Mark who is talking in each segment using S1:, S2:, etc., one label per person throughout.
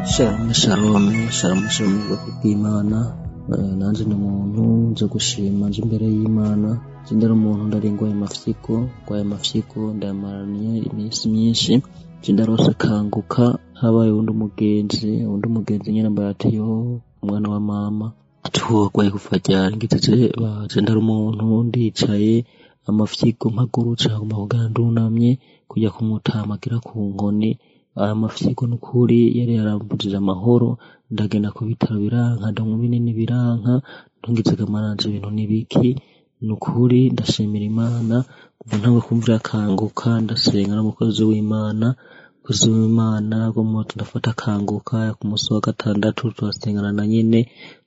S1: shalom shalom shalom shalom ubwoko bw'imana Eh, nanjye ni umuntu nze gushima nje imbere y'imana nje ndari umuntu ndaringwa ayo mafyiko ngo ayo mafyiko ndayamaraniye iminsi myinshi nje ndarosekanguka habaye undi umugenzi undi umugenzi nyine mbaye ati yo umwana wa mama tuwagwaye kuva ryari ngiteze baje ndari umuntu ndicaye amafyiko mpagurutse nkaguma kugana ndunamye kujya kumutama agira ku nkoni aya mafyiko n'ukuri yari yarambujije amahoro ndagenda ku bitaro biranka ndanywa ibinini biranka ntungitse kamaranje ibintu n'ibiki nukuri ndashimira imana kuva ntabwo kumvira akanguka ndasenga n'umukozi w'imana umukozi w'imana bwo moto ndafata akanguka ku munsi wa gatandatu turasengana na nyine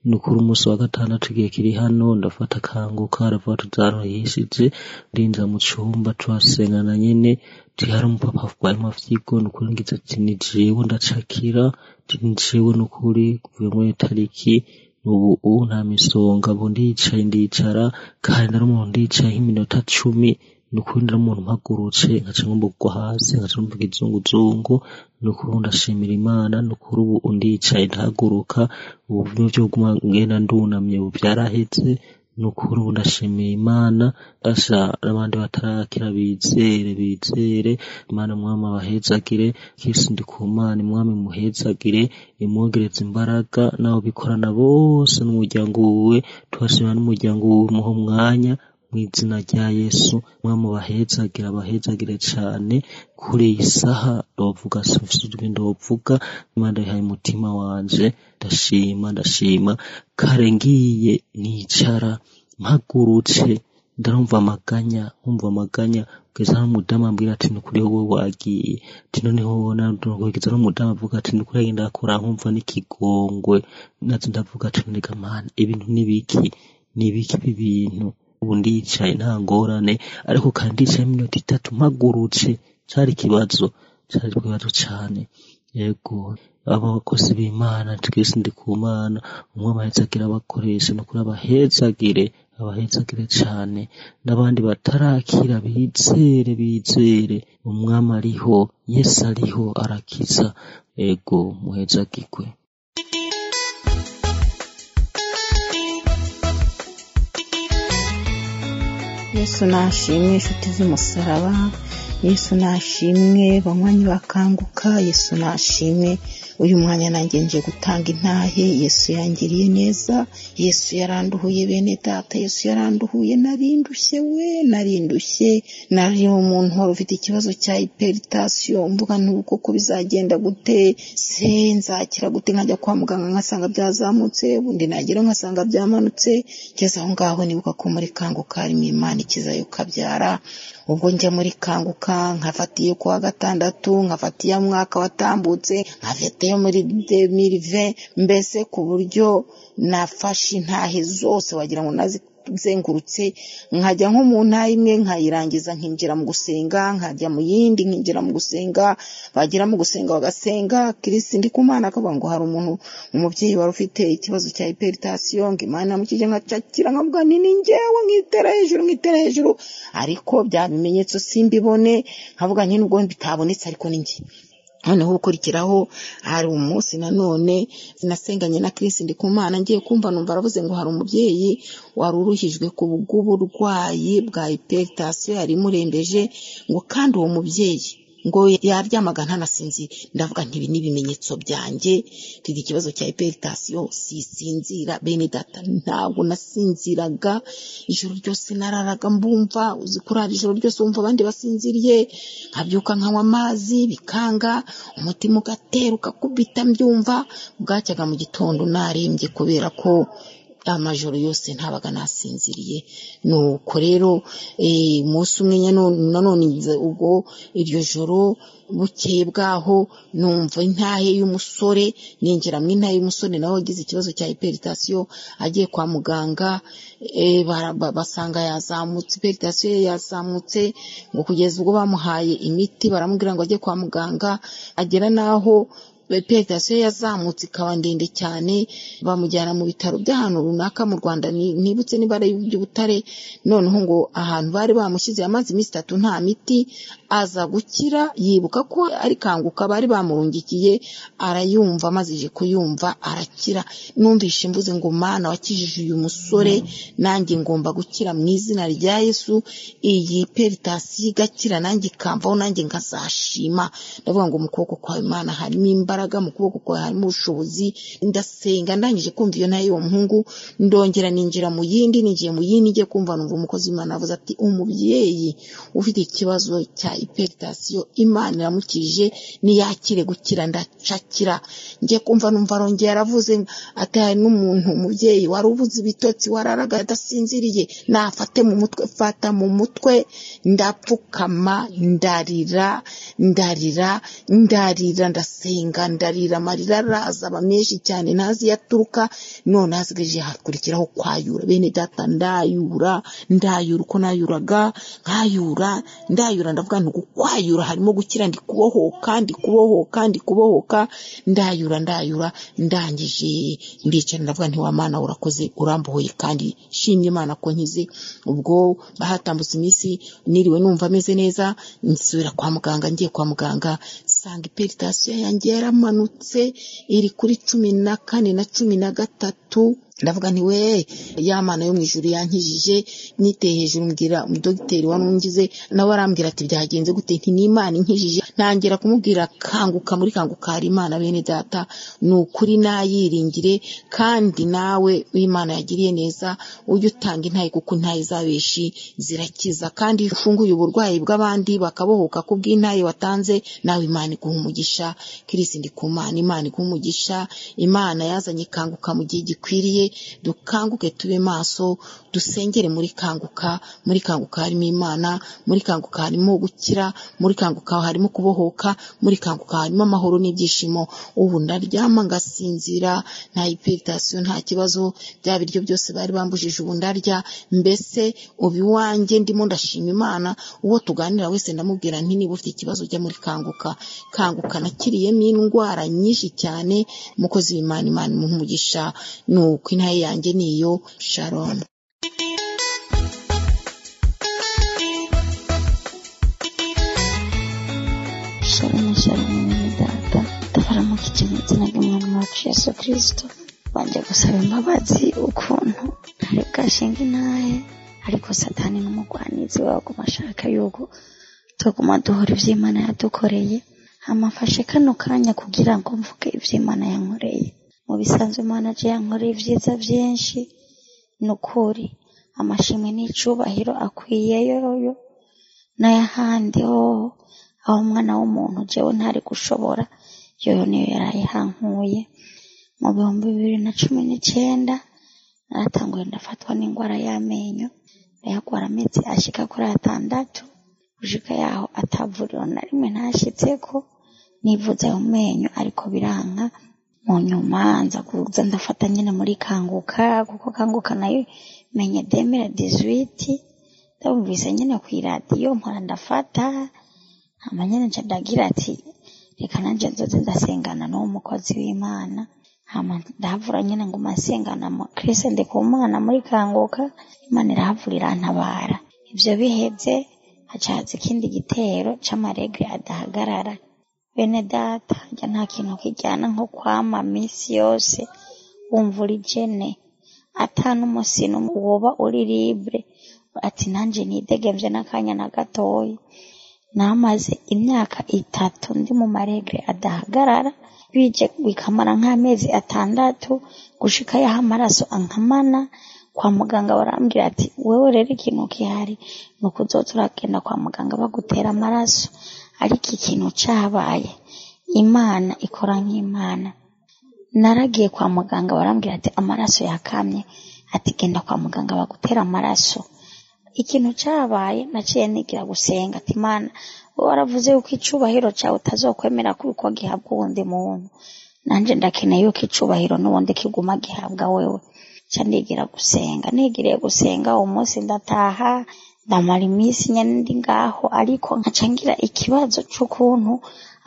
S1: nukuri umunsi wa gatandatu igihe kiri hano ndafata akanguka aravuga tuzaruhishije ndinjira mu cyumba turasengana nyine tihari umupapa warimo afyigo nukuri ngize ati ni jewe ndacakira ati ni jewe nukuri kuvuye muri tariki ubu ubu nta misonga ubu ndicaye ndicara kandi nari umuntu ndicaye nk'iminota cumi nukuri nari umuntu mpagurutse nkaca ngomba kugwa hasi nkaca ngomba ikizunguzungu nukuri ubu ndashimira imana nukuri ubu undicaye ndahaguruka ubu byo guma ngenda ndunamye ubu byarahetse nukuri ubu ndashimiye imana asha n'abandi batarakira bizere bizere imana mwami abahezagire kristo ndi ku mana mwami muhezagire imwongereze imbaraga nawe bikorana bose n'umuryango wiwe tubashimira n'umuryango wiwe muho mwanya mu izina rya yesu mwami abahezagire abahezagire cyane kuri iyi saha ndavuga sinfite ndavuga imana yihaye umutima wanje ndashima ndashima kare ngiye nicara mpagurutse ndarumva amaganya nkumva amaganya kugeza aho umudamu ambwira ati ni kuri wowe wagiye ati noneho wowe kugeza aho umudamu avuga ati ni kuri yenda akora nkumva n'ikigongwe natwe ndavuga ati nurega mani ibintu n'ibiki n'ibiki ibi bintu ubu ndicaye nta ngorane ariko kandi ndicaye iminota itatu mpagurutse cyari ikibazo cyari ikibazo cyane yego abakozi b'imana twese ndi ku mana umwe abahezagire abakoresha ni ukuri abahezagire abahezagire cyane n'abandi batarakira bizere bizere umwami ariho yesu ariho arakiza ego muhezagirwe
S2: yesu nashimwe inshuti z'umusaraba yesu nashimwe banywanyi bakanguka yesu nashimwe uyu mwanya nanjye nje gutanga intahe yesu yangiriye neza yesu yaranduhuye bene data yesu yaranduhuye narindushye we narindushye nari umuntu wari ufite ikibazo cya hypertension mvuga ntuko ko bizagenda gute se nzakira gute nkajya kwa muganga nkasanga byazamutse ubundi nagera nkasanga byamanutse ngeze aho ngaho nibuka ko muri kanguka harimo imana ikizayo ukabyara ubwo njya muri kanguka nkafatiye ku wa gatandatu nkafatiye mwaka watambutse nkafatiye muri demirive mbese ku buryo nafashe intahe zose wagira ngo nazizengurutse nkajya nko mu ntara imwe nkayirangiza nkinjira mu gusenga nkajya mu yindi nkinjira mu gusenga bagera mu gusenga bagasenga kirisi ndi ku mwana akavuga ngo hari umuntu umubyeyi wari ufite ikibazo cya hypertension ngo imana namukije nkacakira nkavuga nti ni njyewe nkitera hejuru nkitera hejuru ariko bya bimenyetso simbibone nkavuga nti nubwo bitabonetse ariko ni njye noneho gukurikiraho hari umunsi nanone nasenganye na kirisi ndi ku mana ngiye kumva numva aravuze ngo hari umubyeyi wari uruhijwe ku bw'uburwayi bwa hypertension yari imurembeje ngo kandi uwo mubyeyi ngo yaryamaga ntanasinzira ndavuga nti ibi ni ibimenyetso byanjye mfite ikibazo cya hypertension sisinzira bene data ntabwo nasinziraga ijoro ryose nararaga mbumva uzi kurara ijoro ryose wumva abandi basinziriye nkabyuka nkanywa amazi bikanga umutima ugatera ugakubita mbyumva bwacyaga mu gitondo narembye kubera ko amajoro yose ntabaga nasinziriye nuko rero eh, umunsi umwe nyano- nanone nze ubwo iryo joro bukeye bwaho numva intahe y'umusore ninjiramo intahe y'umusore nawe wagize ikibazo cya hypertension agiye kwa muganga eh, bara- ba- basanga yazamutse hypertension ye yazamutse ngo kugeza ubwo bamuhaye imiti baramubwira ngo ajye kwa muganga agera n'aho peregasiyo yazamutse ikaba ndende cyane bamujyana mu bitaro by'ahantu runaka mu rwanda nibutse n'ibara ry'ubutare noneho ngo ahantu bari bamushyize amazi iminsi itatu nta miti aza gukira yibuka ko ari kanguka bari bamurungikiye arayumva amazije kuyumva arakira numvishe mvuze ngo mana wakijije uyu musore nanjye ngomba gukira mu izina rya yesu iyi peritasiyo igakira nanjye ikamvaho nanjye nkazashima ndavuga ngo mu kuboko kwawe imana harimo imbaraga mu kuboko kwawe harimo ubushobozi ndasenga ndangije kumva iyo nayo uwo muhungu ndongera ninjira mu yindi ninjiye mu yindi ngiye kumva numva umukozi w'imana avuze ati umubyeyi ufite ikibazo cya iperitasiyo imana iramukije niyakire gukira ndacakira ngiye kumva numva arongera aravuze ati hari n'umuntu umubyeyi wari ubuze ibitotsi wararaga adasinziriye nafate mu mutwe fata mu mutwe ndapfukama ndarira ndarira ndarira ndasenga ndarira amarira araza aba menshi cyane ntazi iyo aturuka none hasigaje hakurikiraho kwayura bene data ndayura ndayura uko nayuraga nkayura ndayura ndavuga nti ukwayura harimo gukira ndi kubohoka ndi kubohoka ndi kubohoka ndayura ndayura ndangije ndicara ndavuga nti wa mana urakoze urambohoye kandi shimye imana ko nkize ubwo bahatambutse iminsi niriwe numva ameze neza nsubira kwa muganga ngiye kwa muganga sanga iperitasiyo yanjye yaramanutse iri kuri cumi na kane na cumi na gatatu ndavuga nti we ya mana yo mu ijuru yankijije niteye hejuru mbwira umudogiteri warungize nawe arambwira ati byagenze gute nti ni imana inkijije ntangira kumubwira kanguka muri kanguka hari imana bene data ni ukuri nayiringire kandi nawe imana yagiriye neza ujye utanga intayi kuko intayi z'abeshi zirakiza kandi iyo ufunguye uburwayi bw'abandi bakabohoka ku bw'intayi watanze nawe imana iguha umugisha kirisi ndi ku mana imana iguha umugisha imana yazanye kanguka mu gihe gikwiriye dukanguke tube maso dusengere muri kanguka muri kanguka harimo imana muri kanguka harimo gukira muri kanguka harimo kubohoka muri kanguka harimo amahoro n'ibyishimo ubu ndaryama ngasinzira nta iperitasiyo nta kibazo bya biryo byose bari bambujije ubu ndarya mbese ubu iwanjye ndimo ndashima imana uwo tuganira wese ndamubwira nti niba ufite ikibazo ujya muri kanguka kanguka nakiriyemo indwara nyinshi cyane umukozi w'imana imana imuha umugisha ni uko intaye yanjye niyo sharon
S3: shalom shalom mwene data ndabaramuka mu izina ry'umwami wacu yesu kirisito bajya gusaba imbabazi ukuntu ntari bwashinga intahe ariko satani n'umugwanizi waguma ashaka yuko tuguma duhora iby'imana yadukoreye amafashe kano kanya kugira ngo mvuge iby'imana yankoreye mu bisanzwe imana je yankoreye ibyiza byinshi ni ukuri amashimwe n'icyubahiro akwiye yoyo n'ayahandi hoho aho umwana w'umuntu jewe ntari gushobora yoyo niyo yarayihankuye mu bihumbi bibiri na cumi n'icyenda naratanguye ndafatwa n'indwara y'amenyo ndayagwara amezi ashika kuri atandatu gushika yaho atavuriro na rimwe ntashyitseko nivuze ayo menyo ariko biranga mu nyuma nza kuza ndafata nyine muri kanguka kuko kanguka nayo menye demera dizwiti ndabumvise nyine ku iradiyo mpora ndafata hama nyine nca ndagira ati reka nanje nzoze ndasengana n'uwo mukozi w'imana hama ndahavura nyine ngo masengana kirisi ndi ku mwana muri kanguka imana irahavurira antabara ivyo bihevye hacaza ikindi gitero c'amaregre adahagarara bene data harya nta kintu kijyana nko kwama minsi yose wumva uri jene ata n'umusi n'umwe woba uri libre ati nanjye nidegemvye n'akanya na gatoya namaze imyaka itatu ndi mu maregre adahagarara bije bikamara nk'amezi atandatu gushika yaho amaraso ankamana kwa muganga barambwira ati wewe rero ikintu gihari ni ukuzoza uragenda kwa muganga bagutera amaraso ariko ikintu cyabaye imana ikora nk'imana naragiye kwa muganga barambwira ati amaraso yakamye ati genda kwa muganga bagutera amaraso ikintu cyabaye naciye nigira gusenga ati imana wowe waravuze yuko icubahiro cyawe utazokwemera kuko gihabwa uwundi muntu nanjye ndakeneye yuko icubahiro n'ubundi kiguma gihabwa wewe nca nigira gusenga nigiriye gusenga umunsi ndataha ndamara iminsi nyine ndi ngaho ariko nkaca ngira ikibazo cy'ukuntu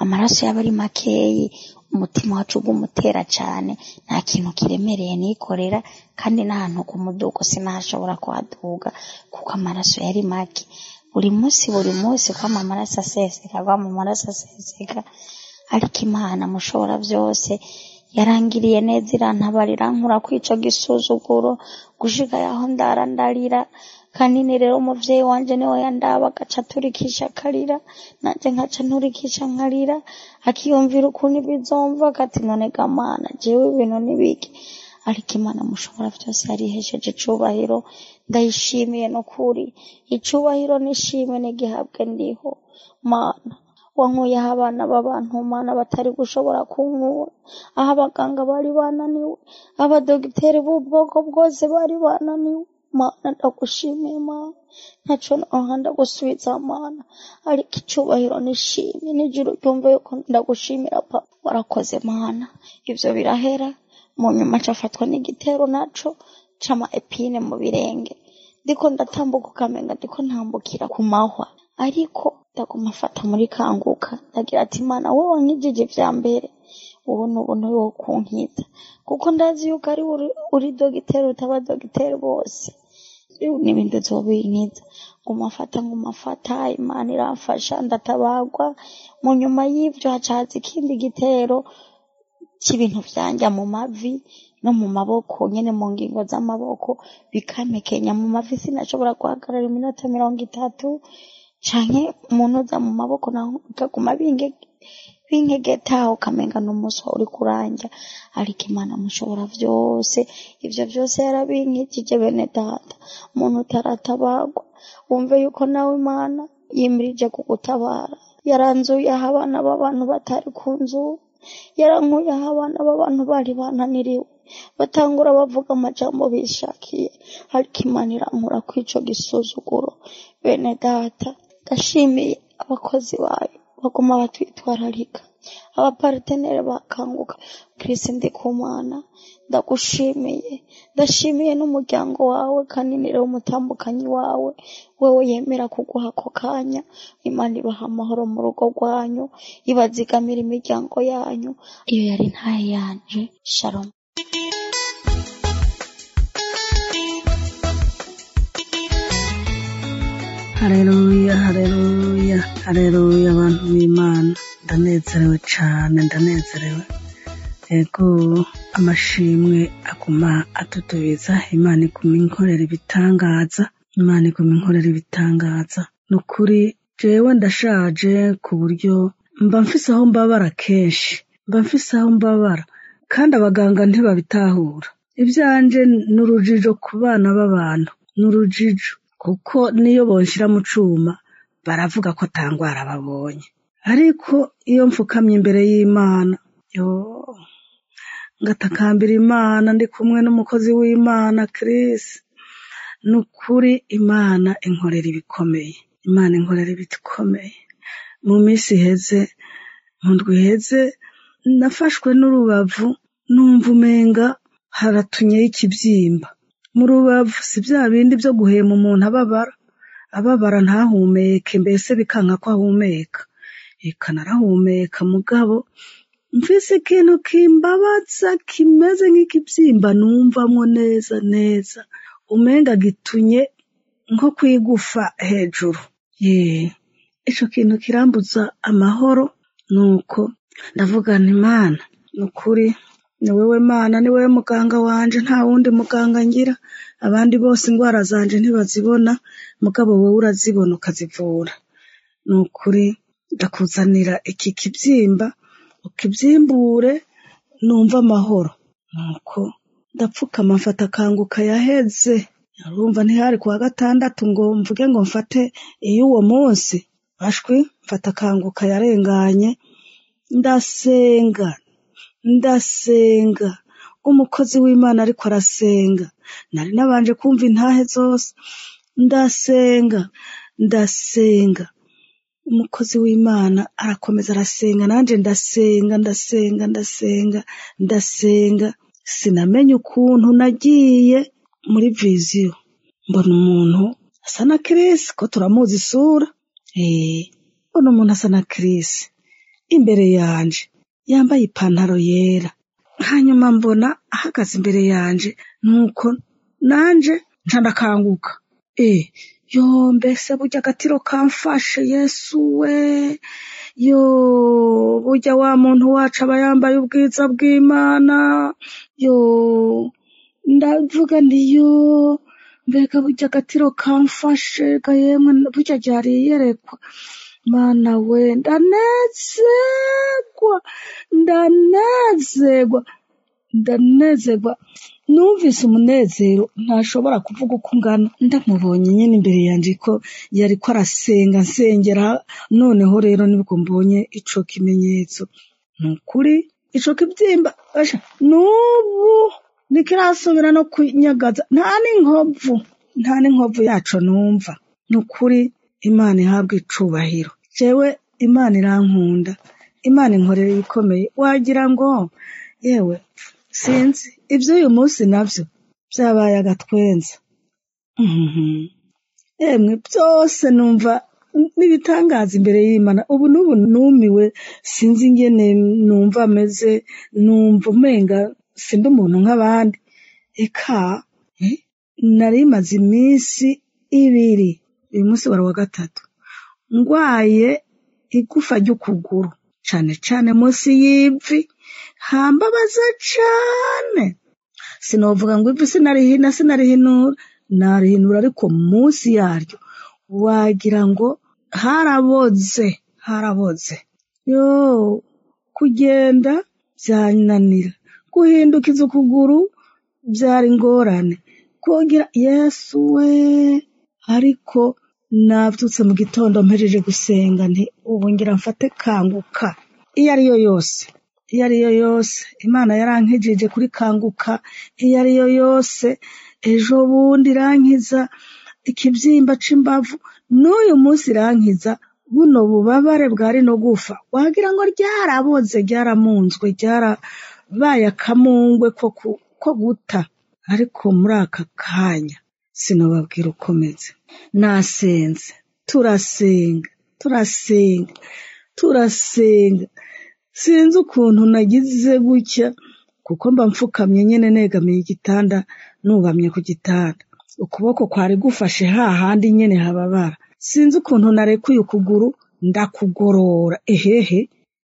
S3: amaraso yaba ari makeyi umutima wacu ugumutera cyane nta kintu kiremereye nikorera kandi n'ahantu ku mudugo sinashobora kuhaduga kuko amaraso yari make buri munsi buri munsi kwama amaraso aseseka kwama amaraso aseseka ariko imana mushobora byose yarangiriye neza irantabarira nkura kwica gisuzuguro gushiga yaho ndara ndarira kanini rero umubyeyi wanje niwe yandaba agaca aturikisha akarira nanjye nkaca nturikisha nkarira akiyumvira ukuntu ibizomva akati none gamana jewe ibintu nibiki ariko imana mushobora byose yarihesheje icubahiro ndayishimiye no kuri icubahiro n'ishimwe n'igihabwe ndiho mana wankuyeho abana b'abantu mana batari gushobora kunkura aho abaganga bari bananiwe abadogiteri b'ubwoko bwose bari bananiwe mana ndagushimiye mana ntaco noha ndagusubiza mana ariko icubahiro nishimye n'ijuru ryumve yuko ndagushimira papa warakoze mana ivyo birahera mu nyuma cafatwa n'igitero naco cama epine mu birenge ndiko ndatambuka ukamenga ndiko ntambukira ku mahwa ariko ndaguma afata muri kanguka ndagira ati mana wowe wankijije bya mbere ubu ni ubuntu wo kunkita kuko ndazi yuko ari uri, uri dogiteri utaba dogiteri bose n'ibintu nzobinkita nguma afata nguma afata imana iramfasha ndatabagwa mu nyuma y'ivyo hacaza ikindi gitero cy'ibintu byanjya mu mavi no mu maboko nyene mu ngingo z'amaboko bikamekenya mu mavi sinashobora guhagarara iminota mirongo itatu canke umuntu uza mu maboko naho ukaguma binge- binkegeta ukamenga n'umunsi wawe uri kuranja ariko imana mushobora vyose ivyo vyose yarabinkikije bene data umuntu utaratabagwa wumve yuko nawe imana yimirije kugutabara yaranzuye aho abana b'abantu batari ku nzu yarankuye aho abana b'abantu bari bananiriwe batangura bavuga amajambo bishakiye ariko imana irankura kuri ico gisuzuguro bene data ndashimiye abakozi bayo baguma batwitwararika abapartenere bakanguka kirisi ndikumana ndagushimiye ndashimiye n'umuryango wawe kaninire w'umutambukanyi wawe wewe yemera kuguha ako kanya imana ibaha amahoro mu rugo rwanyu ibazigamira imiryango yanyu iyo yari ntaye yanje shalom
S4: hareruya hareruya hareruya abantu b'imana ndanezerewe cyane ndanezerewe yego amashimwe akuma atutubiza imana ikuma inkorera ibitangaza imana ikuma inkorera ibitangaza ni ukuri jewe ndashaje ku buryo mba mfise aho mbabara kenshi mba mfise aho mbabara kandi abaganga ntibabitahura ibyanje ni urujijo ku bana b'abantu ni urujijo kuko niyo bonshira mu cuma baravuga ko atangwara babonye ariko iyo mfukamye imbere y'imana yo ngatakambira imana ndi kumwe n'umukozi w'imana Chris ni ukuri imana inkorera ibikomeye imana inkorera ibikomeye mu minsi iheze mu ndwi iheze nafashwe n'urubavu numva umenga haratunyeho ikibyimba mu rubavu si bya bindi byo guhema umuntu ababara ababara ntahumeke mbese bikanka ko ahumeka reka narahumeka mugabo mvise ikintu kimbabaza kimeze nk'ikibyimba numvamwo neza neza umenga gitunye nko kwigufa hejuru ye ico kintu kirambuza amahoro nuko ndavuga nti mana ni ukuri ni wewe mana ni wewe muganga wanje nta wundi muganga ngira abandi bose indwara zanje ntibazibona mugabo wowe urazibona ukazivura ni ukuri ndakuzanira iki kibyimba ukibyimbure numva amahoro nuko ndapfukama mfata akanguka yaheze urumva ntihari ku wa gatandatu ngo mvuge ngo mfate iy'uwo munsi bashwi mfata akanguka yarenganye ndasenga ndasenga umukozi w'imana ariko arasenga nari nabanje kumva intahe zose ndasenga ndasenga umukozi w'imana arakomeza arasenga nanjye ndasenga ndasenga ndasenga ndasenga sinamenye ukuntu nagiye muri viziyo mbona umuntu asa na kirisi ko turamuzi isura eh mbona umuntu asa na kirisi imbere yanje yambaye ipantaro yera hanyuma mbona ahagaze imbere yanjye nuko nanjye ncandakanguka eh yo mbese burya agatiro kamfashe yesu we yo burya wa muntu wacu aba yambaye ubwiza bw'imana yo ndavuga nti yo mbega burya agatiro kamfashe ga yemwe burya ryari yerekwa mana we ndanezerwa ndanezerwa ndanezerwa numvise umunezero ntashobora kuvuga uko ungana ndamubonye nyine imbere yanjye ko yari ko arasenga nsengera noneho rero nibwo mbonye ico kimenyetso ni ukuri ico kibyimba asha n'ubu ntikirasubira no kunyagaza nta n'inkovu nta n'inkovu yaco numva ni ukuri imana ihabwa icubahiro jewe imana irankunda imana inkorera ibikomeye wagira ngo yewe sinzi iby'uyu munsi nabyo byabaye agatwenza Mhm. yemwe byose numva n'ibitangaza imbere y'imana ubu n'ubu numiwe sinzi ingene numva ameze numva umenga sindi umuntu nk'abandi eka eh, nari maze iminsi ibiri uyu munsi wari uwa gatatu ngwaye igufa ry'ukuguru cyane cyane munsi y'ivi hambabaza cyane sinavuga ngo ivi sinarihina sinarihinura narihinura ariko munsi yaryo wagira ngo haraboze haraboze yo kugenda byananira guhindukiza ukuguru byari ingorane kongera yesu we ariko nabyutse mu gitondo mpejeje gusenga nti ubu ngira mfate kanguka iyo ari yo yose iyo ari yo yose imana yarankejeje kuri kanguka iyo ari yo yose ejo bundi irankiza ikibyimba c'imbavu n'uyu munsi irankiza buno bubabare bwari no gufa wagira ngo ryaraboze ryaramunzwe ryarabaye akamungwe ko ku- ko guta ariko muri aka kanya sinababwira ukomeze nasenze turasenga turasenga turasenga sinzi ukuntu nagize gutya kuko mba mfukamye nyine negamiye igitanda nubamye ku gitanda ukuboko kwari gufashe hahandi nyine hababara sinzi ukuntu narekuye ukuguru ndakugorora ehehe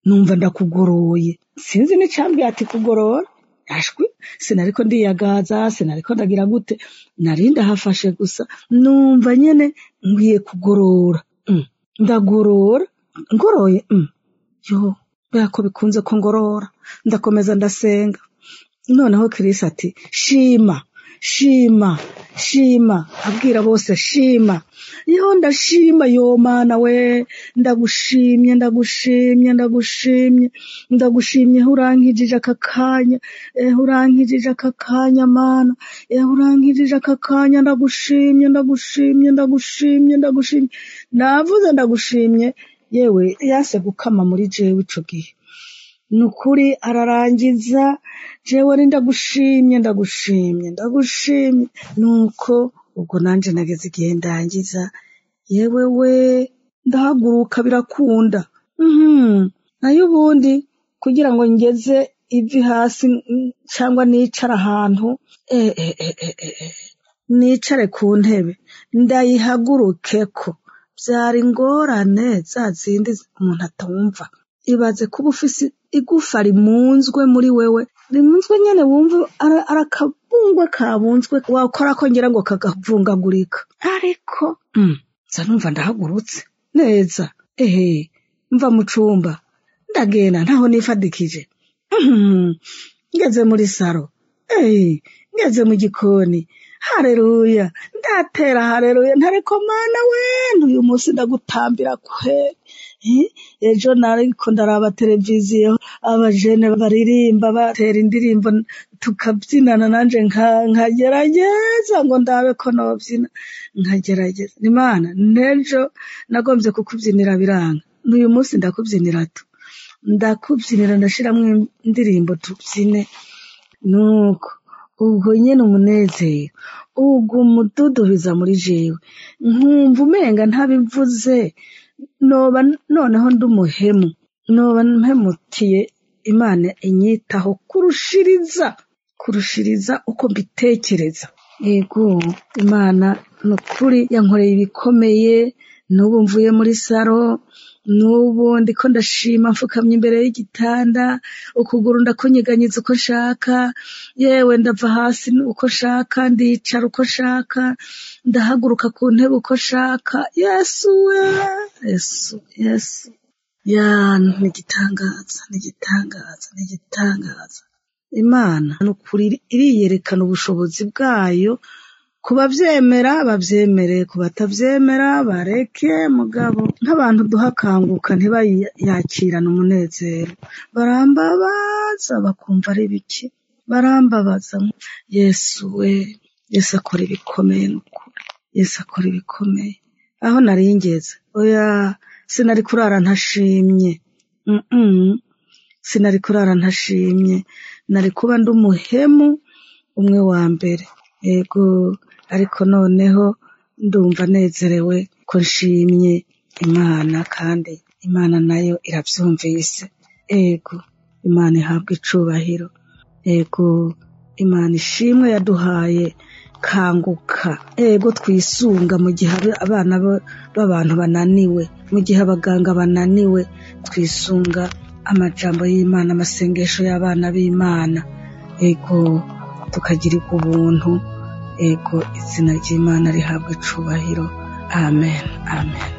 S4: numva ndakugoroye sinzi n'icyambwira ati kugorora ashwi sinariko ndiyagaza sinariko ndagira gute nari ndahafashe gusa numva nyine nkwiye kugorora Mm. ndagorora ngoroye Mm. yo kubera ko bikunze ko ngorora ndakomeza ndasenga noneho kirisi ati shima shima shima abwira bose shima yo ndashima yo mana we ndagushimye ndagushimye ndagushimye ndagushimye aho urankijije aka kanya eh urankijije aka kanya mana eh urankijije aka kanya ndagushimye ndagushimye ndagushimye ndagushimye navuze ndagushimye yewe yase gukama muri jewe ico gihe ni ukuri ararangiza jewe ni ndagushimye ndagushimye ndagushimye nuko ubwo nanjye nageze igihe ndangiza yewe we ndahaguruka birakunda Mhm. nayo ubundi kugira ngo ngeze ivi hasi mm, cyangwa nicare ahantu eh, eh, eh, eh, eh, eh. nicare ku ntebe ndayihaguruke ko byara ingorane za zindi umuntu atumva ibaze kuba ufise igufa rimunzwe muri wewe rimunzwe nyine wumva ara- arakabungwe kabunzwe wakora ko ngira ngo kagavungagurika ariko mm, nza numva ndahagurutse neza ehe mva mu cumba ndagenda ntaho nifadikije Mhm. ngeze muri saro eyi ngeze mu gikoni hareruya ndatera hareruya ntareko mana we uyu munsi ndagutambira kwe Eh, ejo nariko ndaraba televiziyo abajene baririmba batera indirimbo tukabyinana nanje nka- nkagerageza ngo ndabe ko nobyina nkagerageza imana n'ejo nagombye kukubyinira biranga n'uyu munsi ndakubyinira tu ndakubyinira ndashiramwo indirimbo tubyine nuko ubwo nyine umunezero ubwo umududubiza muri jewe nkumva umenga ntabivuze noba noneho ndi umuhemu noba mpemutiye imana inyitaho kurushiriza kurushiriza uko mbitekereza yego imana ni ukuri yankoreye ibikomeye n'ubu mvuye muri saro n'ubu ndiko ndashima mfukamye imbere y'igitanda ukuguru ndakunyeganyeza uko nshaka yewe ndava hasi uko nshaka ndicara uko nshaka ndahaguruka ku ntebe uko nshaka yesu we yesu yesu ya ni igitangaza ni igitangaza ni igitangaza imana ni ukuri iriyerekana ubushobozi bwayo ku babyemera babyemere ku batabyemera bareke mugabo nk'abantu duhakanguka ntibayakirane umunezero barambabaza bakumva ari biki barambabaza yesu we yesu akora ibikomeye ni ukuri yesu akora ibikomeye aho nari ngeze oya sinari kurara ntashimye Mm-mm. sinari kurara ntashimye nari kuba ndi umuhemu umwe wa mbere yego ariko noneho ndumva nezerewe ko nshimye imana kandi imana nayo irabyumvise yego imana ihabwa icubahiro yego imana ishimwe yaduhaye kanguka yego twisunga mu gihe abana b'abantu bananiwe mu gihe abaganga bananiwe twisunga amajambo y'imana amasengesho y'abana b'imana yego tukagirirwa ubuntu yego izina ry'imana rihabwa icubahiro amen amen